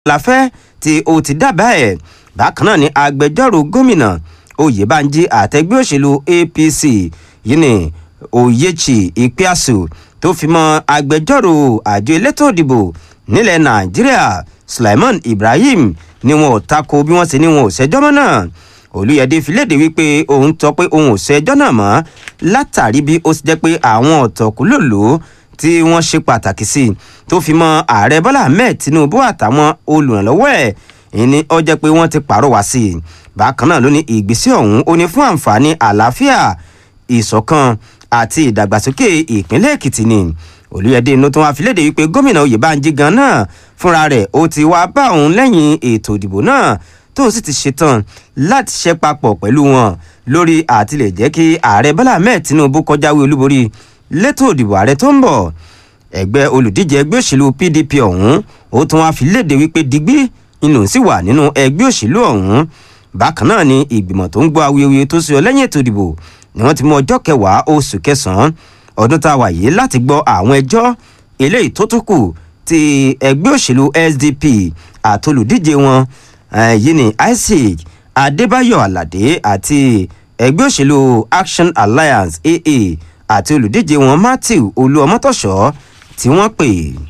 láfẹ́ tí ó ti dábàá ẹ̀ bákan náà ni agbẹjọ́rò gómìnà oyèbánjí àtẹgbẹ́ òṣèlú apc yìí ni oyechi ipiasu tó fi mọ́ agbẹjọ́rò àjọ elétò ìdìbò nílẹ̀ nàìjíríà sulaiman ibrahim ni wọn ò tako bí wọ́n ṣe ní wọn ò ṣẹjọ́ mọ́ náà olùyẹ̀dẹ fi léde wípé òun tọ́ pé òun ò ṣẹjọ́ náà mọ́ látàrí bí ó ti jẹ́ pé àwọn ọ̀tọ̀kùlòlò tí wọ́n ṣe pàtàkì sí tó fi mọ́ ààrẹ bọ́lá ahmed tinubu àtàwọn olùrànlọ́wọ́ ẹ̀ ìní ó jẹ́ pé wọ́n ti pàrọwà sí i bákan náà ló ní ìgbésẹ̀ ọ̀hún ó ní fún àǹfààní àlàáfíà ìṣọ̀kan àti ìdàgbàsókè ìpínlẹ̀ èkìtì ni olùyẹ̀dẹ inú tó wá fi léde wípé gómìnà oyèbánjí gan náà fúnra rẹ̀ ó ti wá bá òun lẹ́yìn ètò ìdìbò náà tó sì ti ṣetán láti ṣe papọ̀ pẹ̀lú wọn lórí àtìlẹ̀ jẹ́ kí ààrẹ bọ́lá ahmed tinubu kọjáwé olúborí létò ìdìbò ààrẹ tó ń bọ̀ ẹgbẹ́ olùdíje ẹgbẹ́ òṣèlú pdp ọ̀hún ó tún wá fi léde wípé digbí inú sì wà nínú ẹgbẹ́ òṣèlú ọ̀hún bákan náà ni ìgbìmọ̀ tó ń gbọ́ awuyewuye tó ṣe ọ lẹ́yìn ètò ìdìbò ni wọ́n ti mú ọjọ́ kẹwàá oṣù kẹsàn-án ọdún tá a wà yìí láti gbọ́ àwọn ẹjọ́ eléyìí tó tún kù ti ẹgbẹ́ òṣèlú sdp àtolùdíje wọn yìí ni isaac adébáyọ̀ aládé àti ẹgbẹ́ òṣèlú action alliance aa àti olùdíje wọn matthew olúọmọtọ̀ṣọ́ tí wọ́n pè.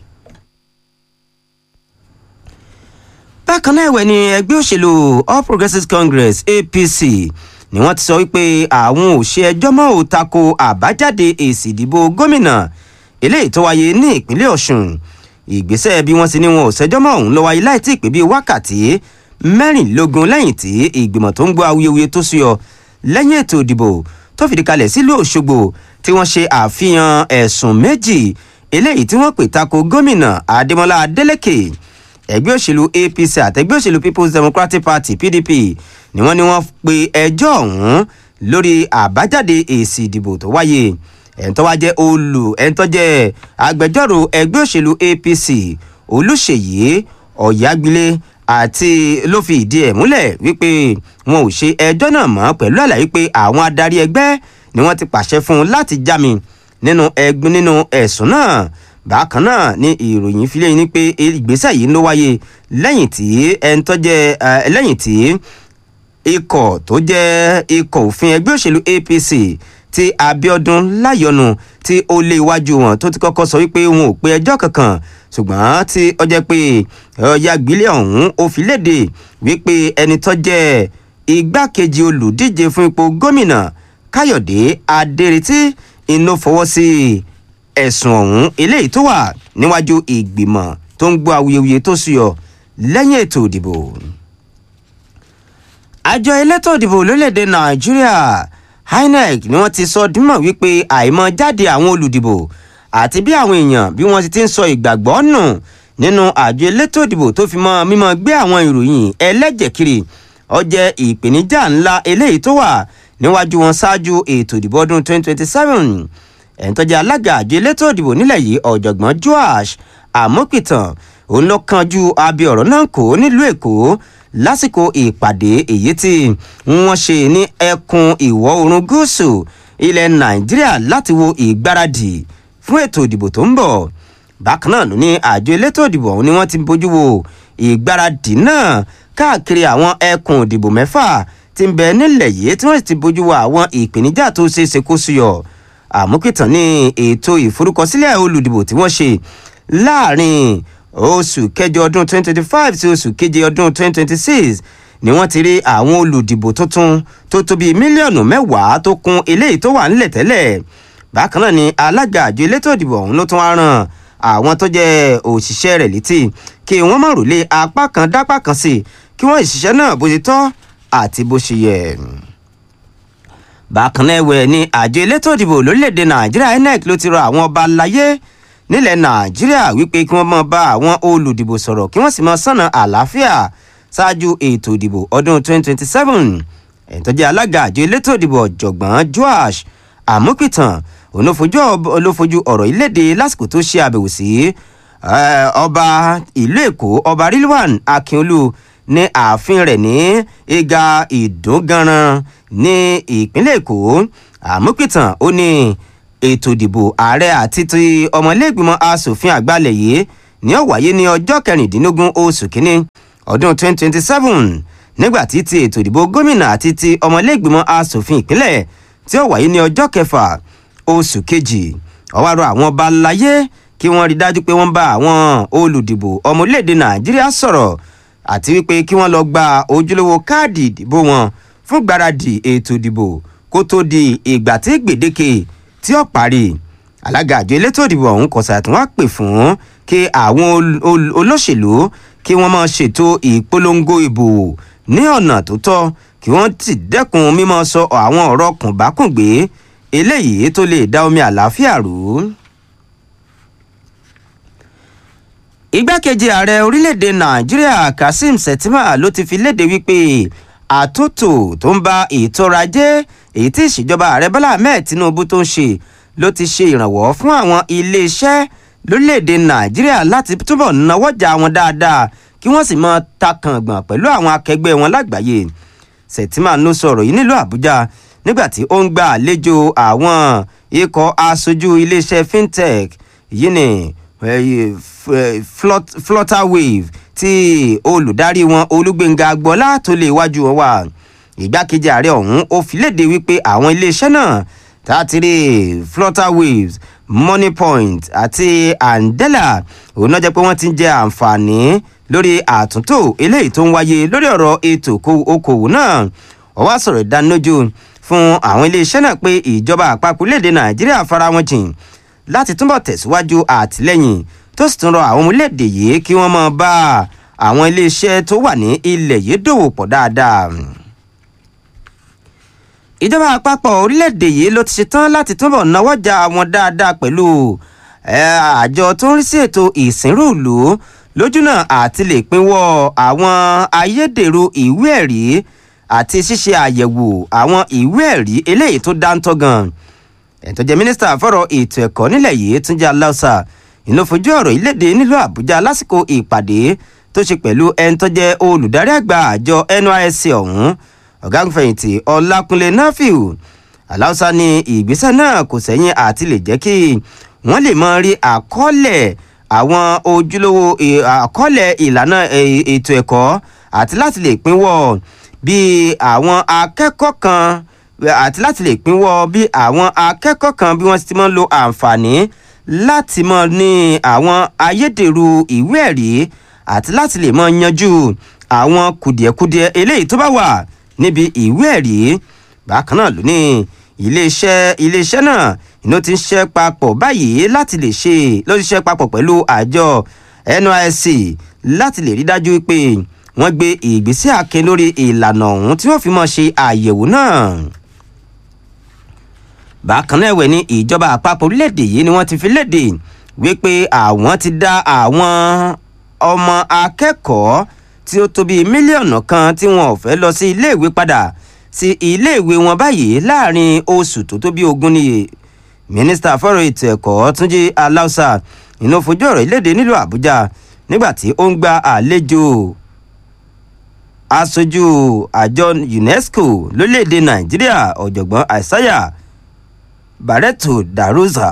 bákan náà ẹ̀wẹ̀ ni ẹgbẹ́ òṣèlú all progressives congress apc ni wọ́n ti sọ wípé àwọn ò ṣe ẹjọ́ mọ́ ò tako àbájáde èsì ìdìbò gómìnà eléyìí tó wáyé ní ìpínlẹ̀ ọ̀ṣun ìgbésẹ̀ bí wọ́n ti ní wọn ò ṣẹjọ́ mọ́ òun ló wáyé láì tí ì pé bíi wákàtí mẹ́rìnlélógún lẹ́yìn tí ìgbìmọ̀ tó ń gbọ́ awuyewuye tó súyọ lẹ́yìn ètò ìdìbò tó fìdí kalẹ̀ sílùú òṣogbo tí wọ́n ṣe àfihàn ẹ̀sùn méjì eléyìí tí wọ́n pè tako gómìnà adémọlá adélèké ẹgbẹ́ òṣèlú apc àtẹgbẹ́ òṣèlú people's democratic party pdp ni wọ́n ní wọ́n pe ẹjọ́ ọ̀hún lórí àbájáde èsì ìdìbò tó wáyé ẹ̀ńtọ́ wá jẹ́ olù ẹ̀ńtọ́ jẹ́ agbẹjọ́rò ẹgbẹ́ òṣèlú apc olùṣèyí ọ̀yágbélé àti ló fi ìdí ẹ̀ múlẹ̀ wípé wọn ò ṣe ẹjọ́ náà mọ́ pẹ̀lú àlàyé pé àwọn adarí ẹgbẹ́ ni wọ́n ti pàṣẹ fún un láti jámi nínú ẹgbẹ́ nínú ẹ̀sùn náà bákan náà ni ìròyìn fi léyìn ní pé ìgbésẹ̀ yìí ló wáyé lẹ́yìn tí ẹni tó jẹ́ lẹ́yìn tí ikọ̀ tó jẹ́ ikọ̀ òfin ẹgbẹ́ òṣèlú apc ti abiodun láyọnu tí ó lé iwájú wọn tó ti kọ́kọ́ sọ wípé wọn ò pe ẹjọ́ kankan ṣùgbọ́n tí ó jẹ́ pé ọ̀ya gbélé ọ̀hún ó fi léde wípé ẹni tó jẹ́ igbákejì olùdíje fún ipò gómìnà káyọ̀dé adéretí iná fọwọ́ sí ẹ̀sùn ọ̀hún eléyìí tó wà níwájú ìgbìmọ̀ tó ń gbọ́ awuyewuye tó sùyọ lẹ́yìn ètò ìdìbò. àjọ elétò ìdìbò lórílẹ̀‐èdè nàìjíríà inec ni wọ́n ti sọ dímọ̀ wípé àìmọ̀ jáde àwọn olùdìbò àti bí àwọn èèyàn bí wọ́n ti ń sọ ìgbàgbọ́ nù nínú àjọ elétò ìdìbò tó fi mọ́ mímọ́ gbé àwọn ìròyìn ẹlẹ́jẹ̀ kiri ó jẹ́ ìpèníjà ńlá eléyìí tó wà níwájú wọn ṣáájú ètò ìdìbò ọdún 2027 ẹ̀ńtọ́jà alága àjọ elétò ìdìbò nílẹ̀ yìí ọ̀jọ̀gbọ́n joash àmọ́pìtàn òun ló kanjú abẹ ọ̀rọ̀ náà kó nílùú èkó lásìkò ìpàdé èyí tí wọ́n ṣe ní ẹkùn ìwọ̀ oòrùn gúúsù ilẹ̀ nàìjíríà láti wo ìgbáradì fún ètò ìdìbò tó ń bọ̀ bákan náà ló ní àjọ elétò ìdìbò ọ̀hún ni wọ́n ti bójú wo ìgbáradì náà káàkiri àwọn ẹkùn ìdìbò mẹ́fà ti ń bẹ nílẹ̀ yìí tí wọ́n sì ti bójú wo àwọn ìpèníjà tó ṣeé ṣe kó súyọ àmúkìtàn ní ètò ìforúkọsílẹ̀ olùdìbò tí wọ́n ṣe láàrin oṣù kẹjọ ọdún 2025 sí oṣù keje ọdún 2026 ni wọ́n ti rí àwọn olùdìbò tuntun tó tó bíi mílíọ̀nù mẹ́wàá tó kún eléyìí tó wà nílẹ̀ tẹ́lẹ̀ bákan náà ni alága àjọ elétò ìdìbò ọ̀hún ló tún wá ràn àwọn tó jẹ́ òṣìṣẹ́ rẹ̀ létí kí wọ́n má rò lé apá kan dápá kan sí kí wọ́n ìṣiṣẹ́ náà bó ṣe tọ́ àti bó ṣe yẹ bákan náà ẹ̀wẹ̀ ni àjọ elétò ìdìbò lórílẹ̀‐èdè nàìjíríà inec ló ti rọ àwọn ọba aláyé nílẹ̀ nàìjíríà wípé kí wọ́n máa bá àwọn olùdìbò sọ̀rọ̀ kí wọ́n sì máa sànà àlàáfíà ṣáájú ètò ìdìbò ọdún 2027 ẹ̀ńtọ́jẹ́ alága àjọ elétò ìdìbò ọ̀jọ̀gbọ́n joash àmúpìtàn olófojú ọ̀rọ̀ ìlédè lásìkò tó ṣe àbẹ̀wò sí ọba ìlú èkó ọba rilwan akínolú ní ààfin rẹ̀ ní ìga ìdúnganran ní ìpínlẹ̀ èkó àmúpìtàn ó ní ètò ìdìbò ààrẹ àti ti ọmọlẹ́gbìmọ̀ asòfin àgbàlẹ̀ yìí ní ó wáyé ní ọjọ́ kẹrìndínlógún oṣù kínní ọdún 2027 nígbà tí ti ètò ìdìbò gómìnà àti ti ọmọlẹ́gbìmọ̀ asòfin ìpínlẹ̀ tí ó wáyé ní ọjọ́ kẹfà oṣù kejì ó wá rọ àwọn ọba láyé kí wọ́n rí dájú pé wọ́n bá àwọn olùdìbò ọmọ orílẹ̀-èdè nàìjíríà sọ̀rọ̀ àti wípé kí wọ́n lọ gba ojúlówó káàdì ìdìbò wọn fún gbáradì ètò ìdìbò kó tó di ìgbà tí gbèdéke tí ó parí alága àjọ elétò ìdìbò ọ̀hún kò ṣàtúnwá pè fún kí àwọn olóṣèlú kí wọ́n máa ṣètò ìpolongo ìbò ní ọ̀nà tó tọ́ kí wọ́n ti dẹ́kun mímọ́ sọ àwọn ọ̀rọ̀ kùnbákùngbé eléyìí tó lè dá omi àlàáfíà rú. igbákejì ààrẹ orílẹ̀-èdè nàìjíríà kazeem shettima ló ti fi léde wípé àtúntò tó ń ba ètò ọrọ̀ ajé èyí tí ìṣèjọba ààrẹ bọ́lá ahmed tinubu tó ń ṣe ló ti ṣe ìrànwọ́ fún àwọn iléeṣẹ́ lórílẹ̀‐èdè nàìjíríà láti túbọ̀ náwọ́jà wọn dáadáa kí wọ́n sì máa takàngbọ̀n pẹ̀lú àwọn akẹgbẹ́ wọn lágbàáyé shettima ló sọ̀rọ̀ yìí nílùú àbújá nígbà tí ó ń gba àlejò àwọn ikọ̀ aṣojú iléeṣẹ́ fintech yìí ni flutterwave tí olùdarí wọn olúgbénga agbọ́lá tó lè wájú wọn wà ìgbákejì ààrẹ ọ̀hún ó fi léde wípé àwọn iléeṣẹ́ náà tààtìrì flutterwaves moneypoint àti andela òun náà jẹ́ pé wọ́n ti ń jẹ àǹfààní lórí àtúntò eléyìí tó ń wáyé lórí ọ̀rọ̀ ètò okòwò náà ó wá sọ̀rọ̀ ìdánilójú fún àwọn iléeṣẹ́ náà pé ìjọba àpapọ̀ léde nàìjíríà fara wọn jìn láti túbọ̀ tẹ̀síwájú àtìlẹ́yìn tó sì tún rọ àwọn ọmọléèdè yìí kí wọ́n máa bá àwọn iléeṣẹ́ tó wà ní ilẹ̀ yìí dòwò pọ̀ dáadáa ìjọba àpapọ̀ orílẹ̀-èdè yìí ló ti ṣetán láti túbọ̀ náwọ́jà wọn dáadáa pẹ̀lú àjọ tó ń rí sí ètò ìsìnrúùlù lójúnà àti lè pinwọ́ àwọn ayédèrú ìwé ẹ̀rí àti ṣíṣe àyẹ̀wò àwọn ìwé ẹ̀rí eléyìí tó dáńtọ́ gan ẹ̀tọ́ jẹ́ mínísítà fọ́rọ̀ ètò ẹ̀kọ́ nílẹ̀ yìí túnjí aláùsà ìlú fojú ọ̀rọ̀ ìlédè nílùú àbújá lásìkò ìpàdé tó ṣe pẹ̀lú ẹni tó jẹ́ olùdarí àgbà àjọ nysc ọ̀hún ọ̀gágunfẹ̀yìntì ọlákúnlé náfíù aláùsá ní ìgbésẹ̀ náà kò sẹ́yìn àti lè jẹ́ kí wọ́n lè mọ rí àkọọ́lẹ̀ àwọn ojúlówó àkọọ́lẹ̀ ìlànà ètò ẹ̀kọ́ àti láti lè pínwọ́ bí àwọn akẹ́kọ̀ọ́ kan àti láti lè pínwọ́ bí àwọn akẹ́kọ̀ọ́ kan bí wọ́n ti máa ń lo àǹfààní láti mọ ní àwọn ayédèrú ìwé ẹ̀rí àti láti lè mọ yanjú àwọn kùdìẹ̀kudiẹ eléyìí tó bá wà níbi ìwé ẹ̀rí bákan náà ló ní iléeṣẹ́ iléeṣẹ́ náà iná ti ń ṣiṣẹ́ papọ̀ báyìí láti lè ṣe ló ti ṣiṣẹ́ papọ̀ pẹ̀lú àjọ nysc láti lè rí dájú pé wọ́n gbé ìgbésẹ̀ akin lórí ìlànà ọ̀hún tí wọ́n fi mọ̀ ṣe àyẹ̀wò náà bákan náà ẹ̀wẹ̀ ní ìjọba àpapọ̀ orílẹ̀-èdè yìí ni wọ́n ti fi léde wípé àwọn ti dá àwọn ọmọ akẹ́kọ̀ọ́ tí ó tó bíi mílíọ̀nù kan tí wọn ò fẹ́ lọ sí iléèwé padà sí iléèwé wọn báyìí láàrin oṣù tó tó bíi ogún nìyí mínísítà fọ́rọ̀ ètò ẹ̀kọ́ túnjí aláùsà inú fojú ọ̀rọ̀ ìlédè nílùú àbújá nígbà tí ó ń gba àlejò aṣojú àjọ unesco lórílẹ̀‐èdè nàìjíríà ọ̀jọ̀gbọ́n àìsáyà barreto darosa.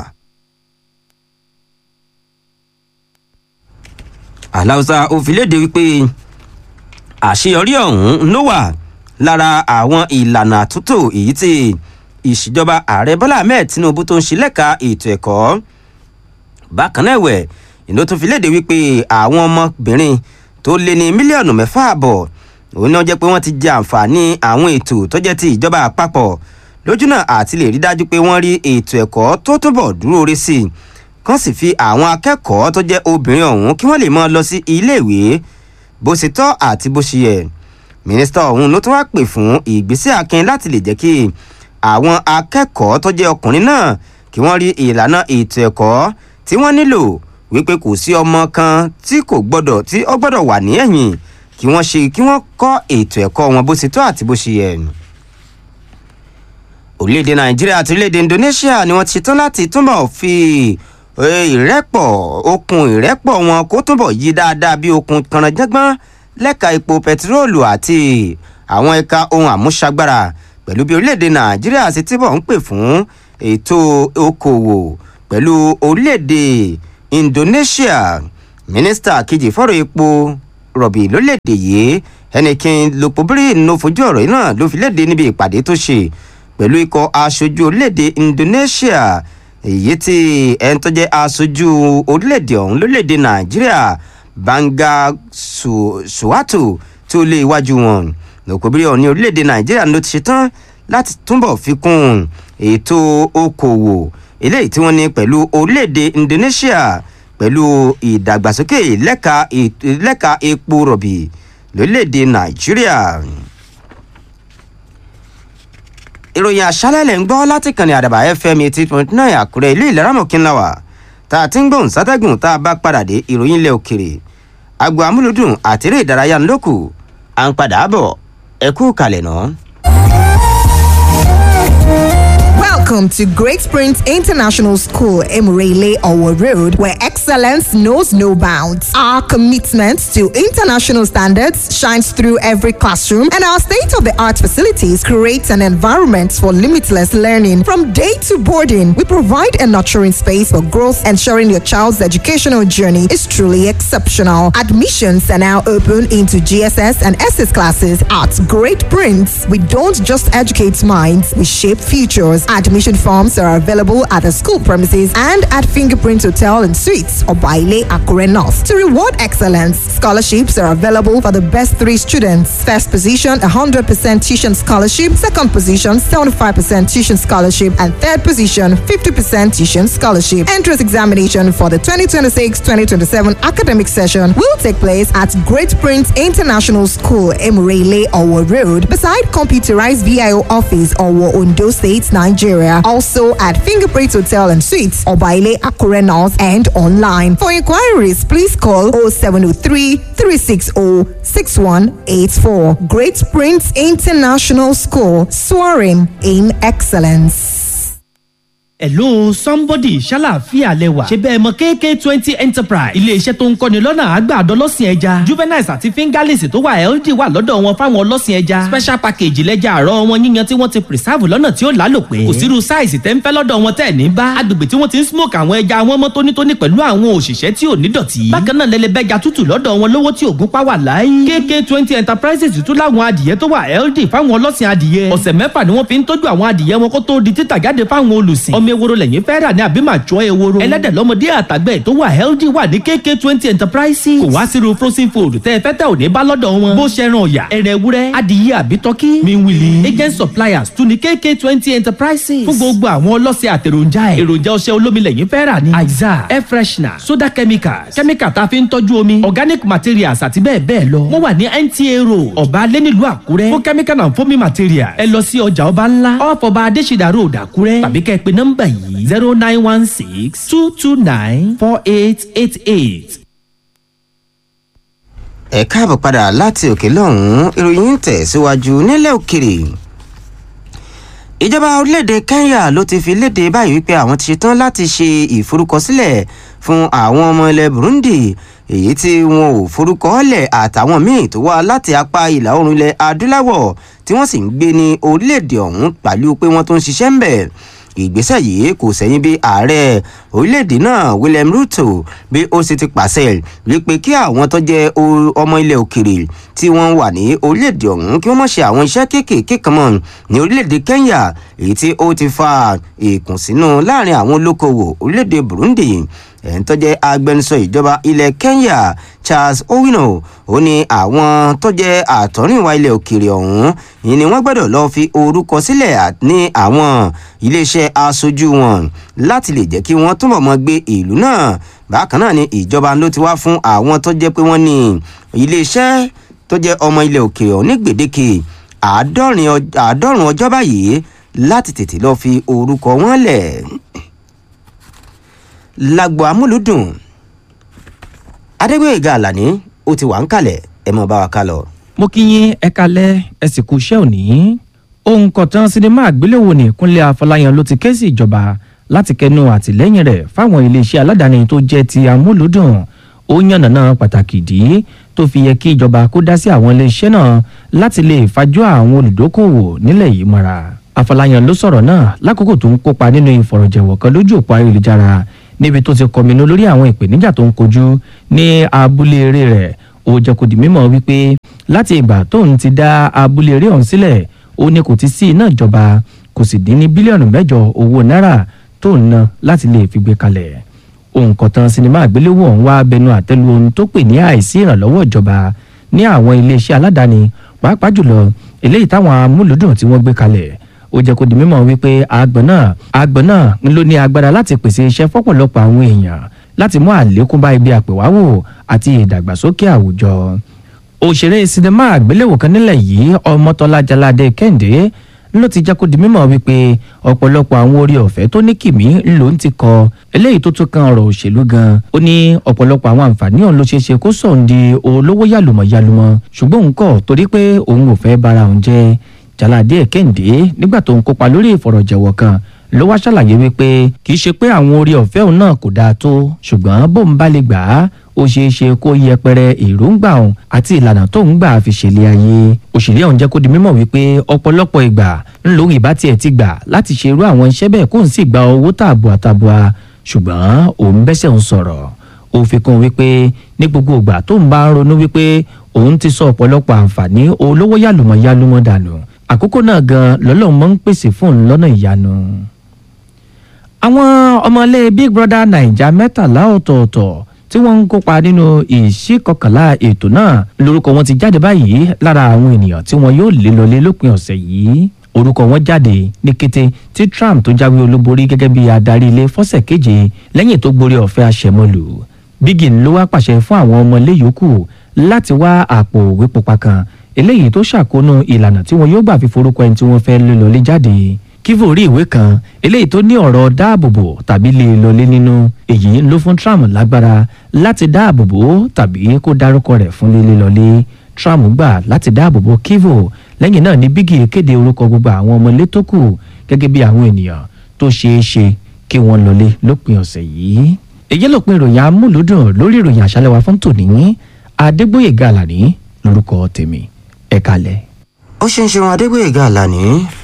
aláùsà ó fi léde wípé àṣeyọrí ọ̀hún ló wà lára àwọn ìlànà àtúntò èyí tí ìṣèjọba ààrẹ bọ́lá ahmed tinubu tó ń ṣe lẹ́ka ètò ẹ̀kọ́ bákan náà ẹ̀wẹ̀ ìlú tó fi léde wípé àwọn ọmọbìnrin tó lé ní mílíọ̀nù mẹ́fà àbọ̀ òun náà jẹ́ pé wọ́n ti jẹ àǹfààní àwọn ètò tó jẹ́ ti ìjọba àpapọ̀ lójúnà àti lè rí dájú pé wọ́n rí ètò ẹ̀kọ́ tó túbọ̀ dúró re sí i kán sì fi àwọn akẹ́kọ̀ọ́ tó jẹ́ obìnrin ọ̀hún kí wọ́n lè máa lọ sí iléèwé bó ṣe tọ́ àti bó ṣe yẹ mínísítà ọ̀hún ló tún wá pè fún ìgbésẹ̀ akin láti lè jẹ́ kí àwọn akẹ́kọ̀ọ́ tó jẹ́ ọkùnrin náà kí wọ́n rí ìlànà ètò ẹ̀kọ́ tí wọ́n nílò wípé kò sí ọmọ kan tí kò gbọ́dọ̀ tí ó gbọ́dọ̀ wà ní ẹ̀yìn kí wọ́n ṣe kí wọ́n kọ́ ètò ẹ̀kọ́ wọn bó ṣe tọ́ àti bó ṣe yẹ. orílẹ̀-èdè nàìjíríà àti orílẹ̀-èdè indonesia ni wọ́n ti ṣetán láti túbọ̀ fi ìrẹ́pọ̀ okùn ìrẹ́pọ̀ wọn kó túbọ̀ yí dáadáa bí okùn kànáńjẹ́gbọ́n lẹ́ka epo pẹtiróòlù àti àwọn ẹ̀ka ohun àmúṣagbára pẹ̀lú bí orílẹ̀-èdè nàìjíríà ṣe túbọ̀ ń pè fún ètò okòwò pẹ̀lú orílẹ̀-èdè indonesia mínísítà kejì fọ́rọ̀ epo rọ̀bì lórílẹ̀‐èdè yìí ẹnìkan lopobiri ló fojú ọ̀rọ̀ yìí náà ló fi léde níbi ìpàdé tó ṣe pẹ̀lú ikọ̀ aṣojú orílẹ̀‐èdè indonesia èyí tí ẹni tó jẹ́ aṣojú orílẹ̀‐èdè ọ̀hún lórílẹ̀‐èdè nàìjíríà banga suwato tí ó lé iwájú wọn lopobiri ọ̀hún ní orílẹ̀‐èdè nàìjíríà ló ti ṣetán láti túbọ̀ fi kún ètò okòwò eléyìí tí wọ́n ní pẹ̀lú orílẹ̀‐èdè indonesia pẹ̀lú ìdàgbàsókè lẹ́ka lẹ́ka epo rọ̀bì lórílẹ̀‐èdè nàìjíríà. ìròyìn àṣálẹ̀ lẹ̀ ń gbọ́ láti kànnì àdàbà fm eighty point nine àkúrẹ́ ìlú ìlẹ́ràmọ̀kínláwà tá a ti ń gbóhùn sátẹ́gùn tá a bá padà dé ìròyìn ilẹ̀ òkèrè agbo amúlùdùn àtẹ̀rẹ̀ ìdárayá ńlọ́kù à ń padà bọ̀ ẹ kú kalẹ̀ náà. Welcome to Great Springs International School, Emirele Owo Road, where excellence knows no bounds. Our commitment to international standards shines through every classroom, and our state of the art facilities create an environment for limitless learning. From day to boarding, we provide a nurturing space for growth, ensuring your child's educational journey is truly exceptional. Admissions are now open into GSS and SS classes at Great Prince. We don't just educate minds, we shape futures. Admission forms are available at the school premises and at Fingerprint Hotel and Suites or Baile Akure North. To reward excellence, scholarships are available for the best three students. First position, 100% tuition scholarship. Second position, 75% tuition scholarship. And third position, 50% tuition scholarship. Entrance examination for the 2026-2027 academic session will take place at Great Prince International School, Emirele, Owo Road, beside computerized VIO office, Owo, Ondo State, Nigeria. Also at Fingerprint Hotel and Suites, Obaile Akure North and online. For inquiries, please call 0703 360 6184. Great Prince International School, soaring in excellence. hello somebody ṣàlàáfíà lẹwà ṣe bẹ́ẹ̀ mọ kk twenty enterprise iléeṣẹ́ tó ń kọ́ni lọ́nà àgbàdo ọlọ́sìn ẹja juveniles àti fingerlings tó wà healthy wà lọ́dọ̀ wọn fáwọn ọlọ́sìn ẹja special package lẹ́jà àárọ̀ wọn yíyan tí wọ́n ti preserve lọ́nà tí ó lálòpẹ́ kò sírú size tẹ́ ń fẹ́ lọ́dọ̀ wọn tẹ́ ní bá agbègbè tí wọ́n ti ń smoke àwọn ẹja wọn mọ́ tónítóní pẹ̀lú àwọn òṣìṣẹ́ tí ò ní dọ̀tí bákan náà lẹ́lẹ́bẹ́ja tútù lọ́dọ̀ wọn lówó tí ògún pa wà láyé kk twenty enterprises tún láwọn adìyẹ tó wà healthy fáwọn ọlọ́sìn adìyẹ ọ̀sẹ̀ mẹ́fà ni wọ́n fi ń tọ́jú àwọn adìyẹ wọn kó tó di títà jáde fáwọn olùsìn ọmọ ewúro lẹ́yìn fẹ́ rà ní àbí màá jọ ewúro ẹlẹ́dẹ̀ lọ́mọdé àtàgbẹ̀ tó wà healthy wà ní kk twenty enterprises kò wá sírú frozen food tẹ́ ẹ fẹ́ tẹ́ ò ní bá lọ́dọ̀ wọn bó ṣe ran ọ̀yà ẹ̀rẹ̀ ewúrẹ́ adìyẹ àbí tọ́kí miwili agent suppliers tún ní kk twenty enterprises fún gbogbo àwọn ọlọ́sẹ̀ àtẹ̀ròjà ẹ̀ èròjà ọṣẹ olómi lẹ́yìn fẹ́ rà ní aiza air freshener soda chemicals chemical tá a fi ń tọ́jú omi organic materials àti bẹ́ẹ̀ bẹ́ẹ̀ lọ wọ́n wà ní nta road ọba alẹ́ nílùú àkúrẹ́ fún chemical and foaming materials ẹ lọ sí ọjà ọba ńlá off ọba adésìdá road àkúrẹ́ tàbí kẹ́ ẹ pe nọ́mbà yìí zero nine one six two two nine four eight eight eight. ẹ káàbọ̀ padà láti òkè lọ́hùn-ún ìròyìn ń tẹ̀síwájú nílẹ̀ òkèrè ìjọba orílẹ̀-èdè kenya ló ti fi léde báyìí wípé àwọn ti ṣetán láti ṣe ìforúkọsílẹ̀ fún àwọn ọmọ ilẹ̀ burundi èyí tí wọn ò forúkọ lẹ̀ àtàwọn míì tó wá láti apá ìlà oòrùn ilẹ̀ adúláwọ̀ tí wọ́n sì ń gbé ní orílẹ̀-èdè ọ̀hún pẹ̀lú pé wọ́n tó ń ṣiṣẹ́ ń bẹ̀ ìgbésẹ̀ yìí kò sẹ́yìn bí ààrẹ orílẹ̀-èdè náà william ruto bí ó sì ti pàṣẹ wípé kí àwọn tó jẹ́ ọmọ ilẹ̀ òkèrè tí wọ́n wà ní orílẹ̀-èdè ọ̀hún kí wọ́n mọ̀ ṣe àwọn iṣẹ́ kéékèèké kan mọ̀ ní orílẹ̀-èdè kenya èyí tí ó ti fa ìkùnsínú láàrin àwọn olókoòwò orílẹ̀-èdè burundi ẹ̀ń tó jẹ́ agbẹnusọ ìjọba ilẹ̀ kenya charles owino ó ní àwọn tó jẹ́ àtọ́rìnwá ilẹ̀ òkèèrè ọ̀hún yìí ni wọ́n gbọ́dọ̀ lọ́ọ́ fi orúkọ sílẹ̀ ní àwọn iléeṣẹ́ aṣojú wọn láti lè jẹ́ kí wọ́n túbọ̀ mọ́ gbé ìlú náà bákan náà ni ìjọba ló ti wá fún àwọn tó jẹ́ pé wọ́n ní iléeṣẹ́ tó jẹ́ ọmọ ilẹ̀ òkèèrè ọ̀hún ní gbèdéke àádọ́rùn ọjọ́ báyìí láti tètè lọ́ọ́ fi orúkọ wọn lẹ̀ lágbo amúlùdùn adégbèga àlàní ó ti wà ń kalẹ̀ ẹ mọ̀ bá wa ká lọ. mo kí yín ẹ kalẹ̀ ẹ sì kú iṣẹ́ òní ohun kọ̀tàn sinimá àgbéléwò ní ìkúnlẹ̀ afọláyan ló ti ké sí ìjọba láti kẹnu àtìlẹ́yìn rẹ̀ fáwọn iléeṣẹ́ aládàáni tó jẹ́ ti amúlùdùn ó yànnàná pàtàkì ìdí tó fi yẹ kí ìjọba kó dá sí àwọn iléeṣẹ́ náà láti lè fàjọ àwọn olùdókòwò nílẹ̀ yìí mọ́ra afọláyan ló sọ̀rọ̀ náà lákòókò tó ń kópa nínú ìfọ̀rọ̀jẹ̀wọ̀ kan lójú òpó ayélujára níbi tó ti kọminú lórí àwọn ìpèníjà tó ń kojú ní abúlé eré rẹ̀ ó jẹ́ kó di mímọ̀ wípé láti ìgbà tóun ti dá abúlé eré ọ̀hún sílẹ̀ ó ní kò ti sí iná ìjọba kò sì dín ní bílíọ̀nù mẹ́jọ owó náírà tó ń ná láti lè fi gbé kalẹ̀ ohun kọ̀tàn sinimá àgbéléwò ọ̀hún wá bẹnu àtẹ́lu ohun tó pè ní àìsí ìrànlọ́wọ́ ìjọba ní àwọn iléeṣẹ́ aládàáni pàápàá jùlọ eléyìí táwọn amúlùdùn tí wọ́n gbé kalẹ̀ ó jẹ́ kó di mímọ̀ wípé àgbọ̀n náà àgbọ̀n náà ń ló ní agbára láti pèsè iṣẹ́ fọ́pọ̀lọpọ̀ àwọn èèyàn láti mú àlékún bá ibi àpèwáwò àti ìdàgbàsókè àwùjọ òṣèré sinimá àgbéléwò kan nílẹ̀ yìí ọmọtọ́lá jaládé kẹ́hìndé ló ti jẹ́ kó di mímọ̀ wípé ọ̀pọ̀lọpọ̀ àwọn orí ọ̀fẹ́ tó ní kìmí ló ń ti kọ eléyìí tó tún kan ọ̀rọ̀ òṣèlú gan ó ní ọ̀pọ̀lọpọ̀ àwọn àǹfààní ọ̀hún ló ṣeé ṣe kó sọ̀n di olówó yàlùmọ̀ yàlùmọ̀ ṣùgbọ́n òun kọ̀ torí pé òun ò fẹ́ bára òun jẹ́ jaládé kẹ́hìndé nígbà tó ń kópa lórí ìfọ̀rọ̀jẹ̀wọ̀ kan ló wá ṣàlàyé wípé kì í ṣe pé àwọn orí ọ̀fẹ́ òun náà kò dáa tó ṣùgbọ́n bóun bá lè gbà á ó ṣeé ṣe kó yẹpẹrẹ èròǹgbà òun àti ìlànà tó ń gbà fi ṣẹlẹ̀ ayé òṣèré ọ̀hún jẹ́ kó di mímọ̀ wípé ọ̀pọ̀lọpọ̀ ìgbà ńlò ìbá tiẹ̀ ti gbà láti ṣe irú àwọn iṣẹ́ bẹ́ẹ̀ kó n sì gba owó tààbùà tààbùà ṣùgbọ́n òun bẹ́sẹ̀ ń sọ̀rọ̀ ó fi kún wípé ní gbogbo ìgbà tó ń bá ń ronú wípé òun ti sọ ọ̀pọ̀lọpọ̀ àǹfààní olówó yàlùmọ̀ yàlùmọ̀ dànù àkókò náà gan lọ́lọ́run mọ́ ń pèsè fún òun lọ́nà ìyanu àwọn ọmọlé big brother naija mẹ́tàlá ọ̀tọ̀ọ̀tọ̀ tí wọ́n ń kópa nínú ìṣíkọkànlá ètò náà lórúkọ wọn ti jáde báyìí lára àwọn ènìyàn tí wọn yóò lé lọlé lópin ọ̀sẹ̀ yìí orúkọ wọn jáde ní kété tí trump tó jáwé olúborí gẹ́gẹ́ bí adarí ilé fọ́sẹ̀ keje lẹ́yìn tó gborí ọ̀fẹ́ àṣẹmọ́lù bígìn ló wá pàṣẹ fún àwọn ọmọlé yòókù láti wá àpò òwe pupa kan eléyìí tó ṣàkóónú ìlànà tí wọn yóò gbà fi forúkọ ẹni tí wọ́n fẹ́ lé lọlé jáde kívo rí ìwé kan eléyìí tó ní ọ̀rọ̀ dáàbòbò tàbí lè lọlé nínú èyí ló fún trump lágbára láti dáàbòbò tàbí kó dárúkọ rẹ̀ fún lílé lọlé trump gbà láti dáàbòbò kívo lẹ́yìn náà ní bígì kéde orúkọ gbogbo àwọn ọmọlé tó kù gẹ́gẹ́ bí àwọn ènìyàn tó ṣeé ṣe kí wọ́n lọlé lópin ọ̀sẹ̀ yìí èyí lópin ìròyìn amúlùdùn lórí ìròyìn àṣálẹ́ wa fún tòní adégbòye gàlàní lórúkọ tèmi ẹ̀ka lẹ̀. ó ṣe ń ṣeun adégbòyèga àlàní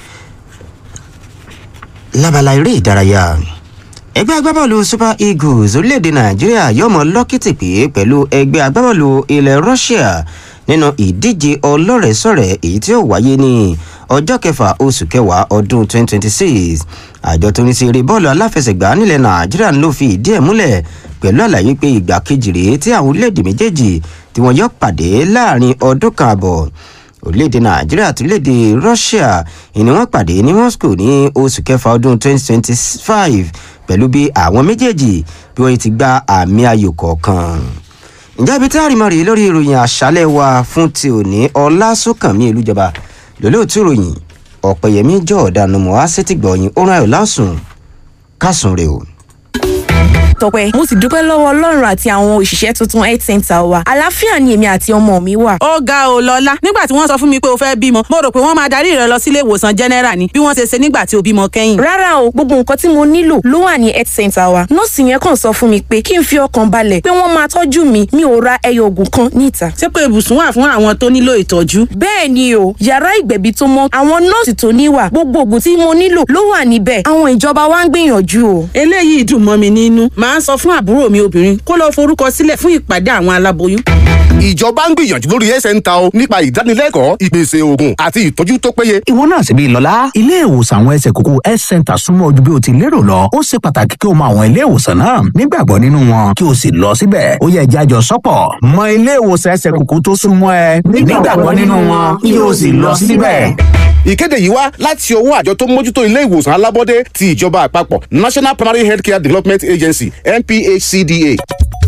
lábala eré ìdárayá ẹgbẹ́ agbábọ́ọ̀lù super eagles orílẹ̀-èdè nàìjíríà yóò mọ lọ́kìtì pé pẹ̀lú ẹgbẹ́ agbábọ́ọ̀lù ilẹ̀ russia nínú ìdíje ọlọ́rẹ̀ẹ́sọ̀rẹ̀ èyí tí ó wáyé ní ọjọ́ kẹfà oṣù kẹwàá ọdún 2026 àjọ tó ní sí eré bọ́ọ̀lù aláfẹsẹ̀gbá nílẹ̀ nàìjíríà ló fi ìdí ẹ̀ múlẹ̀ pẹ̀lú àlàyé pé ìgbà kejì rèé tí àwọn orílẹ̀-èdè méjèèjì tí wọ́n yọ pàdé láàrin ọdún kan àbọ̀ orílẹ̀-èdè nàìjíríà àti orílẹ̀-èdè russia ìní wọ́n pàdé ní moscow ní oṣù kẹfà ọdún 2025 pẹ̀lú bí àwọn méjèèjì bí wọ́n ti gba àmì ayò kọ̀ọ̀kan. ǹjẹ́ ibi tí àrìmọ́ rèé lórí ìròyìn àṣálẹ̀ wa fún ti òní ọlásùnkànmí ìlújọba lólóòtú ìròyìn ọ̀pẹ̀yẹmí jọ̀ọ́dánù mọ́ á sétìgbọ̀yìn ó rán ayọ̀ lásùn kásùn rè o tọpẹ mo sì dúpẹ́ lọ́wọ́ ọlọ́run àti àwọn òṣìṣẹ́ tuntun health center wa àlàáfíà ni èmi àti ọmọ mi wà. ó ga ò lọ́lá nígbà tí wọ́n sọ fún mi pé o fẹ́ bímọ mo rò pé wọ́n máa darí rẹ lọ sílé ìwòsàn general ni bí wọ́n ṣe ṣe nígbà tí o bímọ kẹ́yìn. rárá o gbogbo nǹkan tí mo nílò ló wà ní health center wa nọ́ọ̀sì yẹn kàn sọ fún mi pé kí n fi ọkàn balẹ̀ pé wọ́n máa tọ́jú mi mi ò ra ẹyọ oògùn kan níta. ṣé pé ibùsùn wà fún àwọn tó nílò ìtọ́jú. bẹ́ẹ̀ ni o yàrá ìgbẹ̀bí tó mọ́ àwọn nọ́ọ̀sì tó níwà gbogbo oògùn tí mo nílò ló wà níbẹ̀ àwọn ìjọba wa ń gbìyànjú o. eléyìí dùn mọ́ mi nínú màá sọ fún àbúrò mi obìnrin kó lọ forúkọ sílẹ̀ fún ìpàdé àwọn aláboyún. ìjọba ń gbìyànjú lórí ẹsẹ̀ ń ta o nípa ìdánilẹ́kọ̀ọ́ ìpèsè oògùn àti ìtọ́jú tó péye. ìwọ náà sì bí lọ́lá ilé ìwòsàn àwọn ẹsẹ̀ kókó health center súnmọ́ ojú bí o ti lérò lọ ó ṣe pàtàkì kí o mọ àwọn ilé ìwòsàn náà nígbàgbọ́ nínú wọn kí o sì lọ síbẹ̀ ó yẹ jájọ sọ́pọ̀ mọ ilé ìwòsàn ẹsẹ̀ kókó tó súnmọ́ ẹ nígbàgbọ́ nínú wọn kí o sì lọ síbẹ̀. ìkéde yìí wá láti ọwọ́ àjọ tó mójútó ilé ìwòsàn alábọ́dé ti ìjọba àpapọ̀ national primary healthcare development agency nphcda.